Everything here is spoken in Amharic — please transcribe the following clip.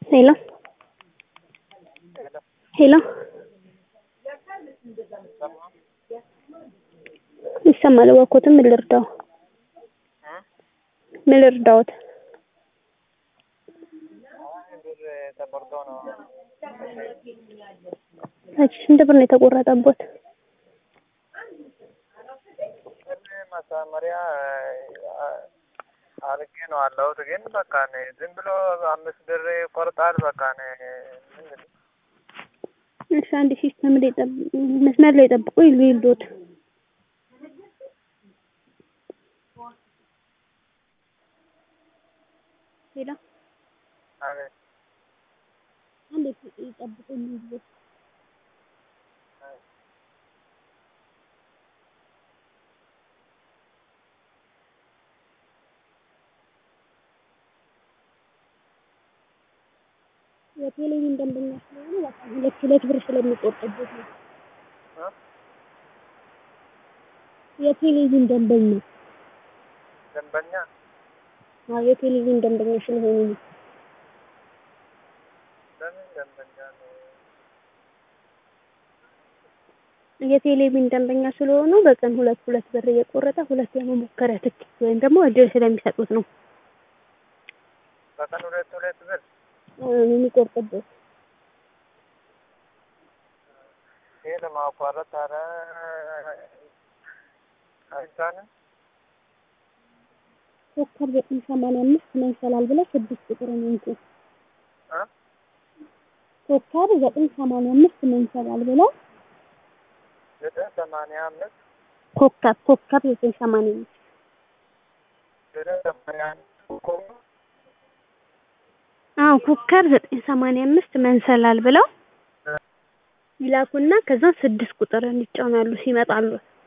ሄሎ ሄሎ ይሰማል እባክዎትን ምን ልርዳዎ ምን ልርዳዎት ብር ተቆርጦ ነው። እሺ ስንት ብር ነው የተቆረጠብዎት ብር ማሳመሪያ አርጌ ነው አለሁት ግን በቃ እኔ ዝም ብሎ አምስት ብር ይቆርጣል። በቃ እኔ ምንድን ነው እሺ አንድ ሲስተም ላይ ጠብ መስመር ላይ ጠብቁኝ ልይልዎት ሄሎ አቤት አንዴ ይጠብቁኝ ልይልዎት የቴሌቪዥን ደንበኛ ስለሆኑ በቃ ሁለት ሁለት ብር ስለሚቆርጥብዎት ነው። እ? የቴሌቪዥን ደንበኛ ደንበኛ አዎ የቴሌቪዥን ደንበኛ ስለሆኑ ነው። ለምን ደንበኛ ነው? የቴሌቪዥን ደንበኛ ስለሆኑ በቀን ሁለት ሁለት ብር እየቆረጠ ሁለት የመሞከሪያ ትኬት ወይም ደግሞ እድል ስለሚሰጡት ነው በቀን ሁለት ሁለት ብር እ የሚቆርጥብዎት። ይሄ ለማቋረጥ ኧረ አይቻልም። ኮከብ ዘጠኝ ሰማንያ አምስት መንሰላል ብለው ስድስት ቁጥርን ይንኩ። እ? ኮከብ ዘጠኝ ሰማንያ አምስት መንሰላል ብለው ዘጠኝ ሰማንያ አምስት ኮከብ ኮከብ ዘጠኝ ሰማንያ አምስት ዘጠኝ ሰማንያ አምስት ኮከብ አዎ ኮከብ ዘጠኝ ሰማንያ አምስት መንሰላል ብለው ይላኩና ከዛ ስድስት ቁጥርን ይጫናሉ ሲመጣሉ